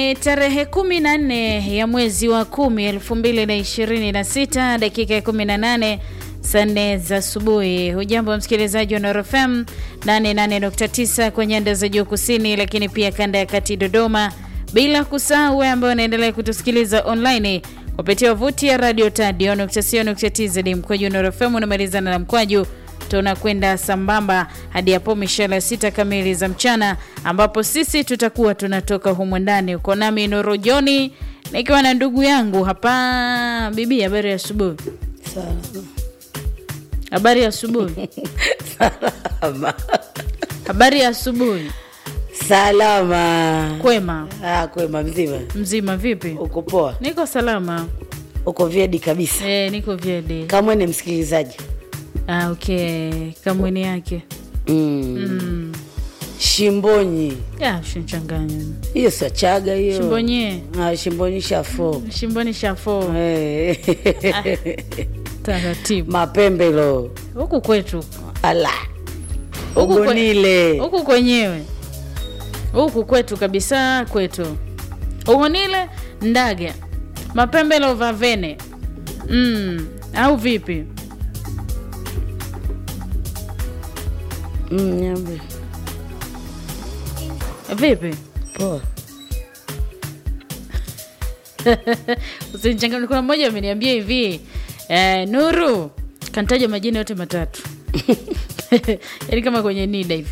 Ni tarehe kumi na nne ya mwezi wa kumi elfu mbili na ishirini na sita dakika ya kumi na nane saa nne za asubuhi. Hujambo msikilizaji wa Nuru FM 88.9 kwa nyanda za juu kusini, lakini pia kanda ya kati Dodoma, bila kusahau wewe ambaye unaendelea kutusikiliza online kupitia wavuti ya radio tadio.co.tz mkwaju Nuru FM unamalizana na mkwaju tunakwenda sambamba hadi hapo mishale sita kamili za mchana, ambapo sisi tutakuwa tunatoka humu ndani. Uko nami Nuru Joni nikiwa na ndugu yangu hapa. Bibi, habari ya asubuhi. Habari ya asubuhi. Salama. Habari ya asubuhi. Salama. Kwema Ah, kwema mzima. mzima, vipi? Uko poa? Niko salama. Uko vyedi kabisa. E, niko vyede. Kamwe ni msikilizaji. Ah, okay, kamweni yake Mm. mm. Shimbonyi. ya shinchanganya Hiyo sio chaga hiyo. shimbonye Ah, shimbonyi shafo. shimboni shafo Eh. taratibu Mapembelo. huku kwetu Ala. Huku kwe- Ugonile. huku kwenyewe huku kwetu kabisa kwetu ugonile ndaga mapembelo vavene mm. au vipi Mm, nyambe. vipi Poa. usinichanganye kuna mmoja ameniambia hivi eh, nuru kantaja majina yote matatu yaani kama kwenye nida hivi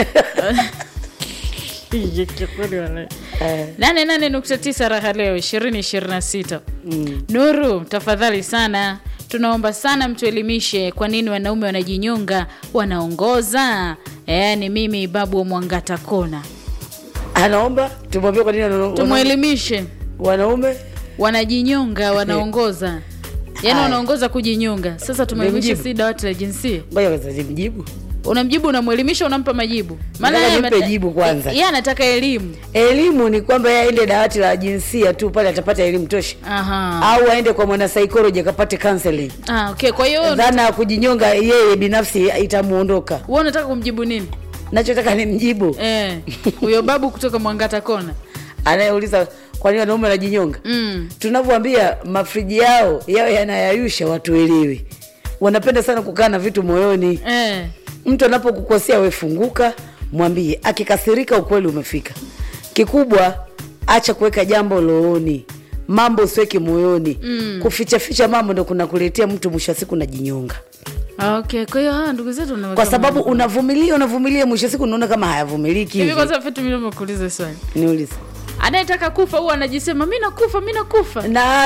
Eh. nane nane nukta tisa raha leo ishirini ishirini na sita Mm. nuru tafadhali sana tunaomba sana mtuelimishe kwa nini wanaume wanajinyonga wanaongoza e, ni mimi babu wa mwangata kona Anaomba tumwambie kwa nini wana- tumwelimishe wanaume wanajinyonga wanaongoza yaani Haya. wanaongoza kujinyonga sasa tumwelimishe Nimjibu. si dawati la jinsia ngoja kwanza nimjibu. unamjibu unamwelimisha unampa majibu Nataka yeye nimpe ameta- jibu kwanza. yeye anataka elimu Elimu ni kwamba yeye aende dawati la jinsia tu pale atapata elimu tosha. Aha. au aende kwa mwanasaikolojia akapate counseling. Ah, okay. kwa hiyo Dhana ya kujinyonga yeye binafsi itamuondoka. wewe unataka kumjibu nini Nachotaka ni mjibu eh huyo babu kutoka mwangata kona anayeuliza kwa nini wanaume wanajinyonga. mm. Tunavyoambia mafriji yao yao yanayayusha, watuelewi. Wanapenda sana kukaa na vitu moyoni. eh. Mtu anapokukosea we funguka, mwambie. Akikasirika, ukweli umefika. Kikubwa, acha kuweka jambo looni, mambo usiweke moyoni. Mm. Kuficha ficha mambo ndo kunakuletea mtu mwisho wa siku najinyonga, okay kwa hiyo hawa ndugu zetu wanaweka kwa sababu mambo. unavumilia unavumilia, mwisho wa siku unaona kama hayavumiliki. hivi hivi. kwanza vitu mimi nimekuuliza swali Niulize anayetaka kufa huwa anajisema mi nakufa mi nakufa na